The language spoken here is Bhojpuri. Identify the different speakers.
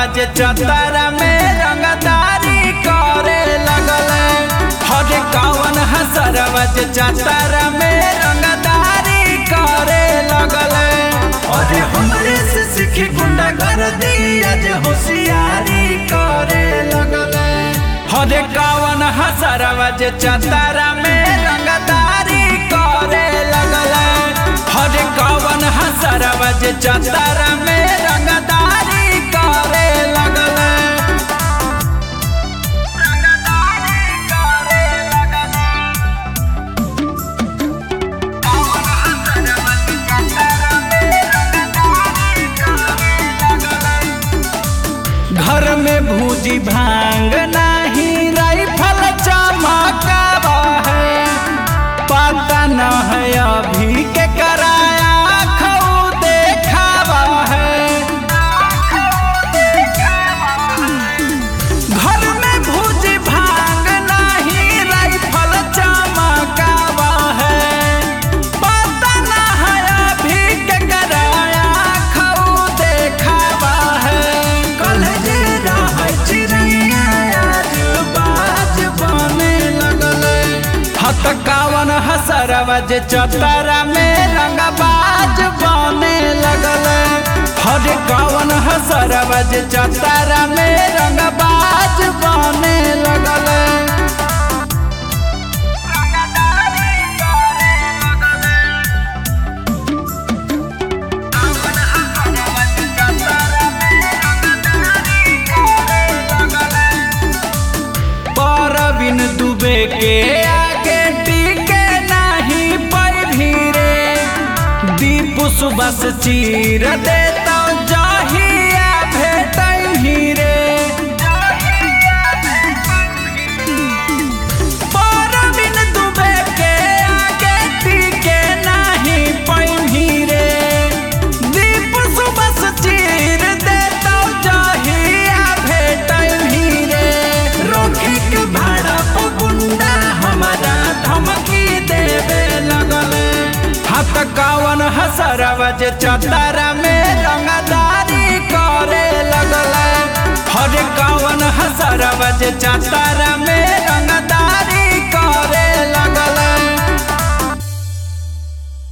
Speaker 1: जे चतरा में रंगदारी करे लगले हर कवन हसरवा जे चतरा में रंगदारी करे लगले अरे हमरे से सीखी गुंडा कर दिया जे होशियारी करे लगले हर कवन हसरवा जे चतरा में रंगदारी करे लगले हर कवन हसरवा जे चतरा में रंगदारी करे लगले घर में भूजी भांग नहीं राइफल चमकावा है पता न है अभी के कराया खऊ देखावा है घर में भूजी भांग नहीं राइफल चमकावा है पता न है अभी के कराया खऊ देखावा है कल जे रहै चिड़ैया आज बाज बने लगले हत कावन हसरवा जे चतरा में रंगबाज बने लगले हर कावन हसरवा जे चतरा में रंगबाज बने लगले परबिन दुबे के आगे टिके नहीं पर भीरे दीप सुबस चीर देता जहिया भेट हीरे परबिन दुबे के आगे टिके नहीं पर भीरे दीप सुबस चीर देता जहिया भेट हीरे रोकी के भाड़ा पर गुंडा हमारा धमकी देवे लगले हाथ कावन हसरवा जे चतरा में रंगदारी करे लगले हर कावन हसरवा जे चतरा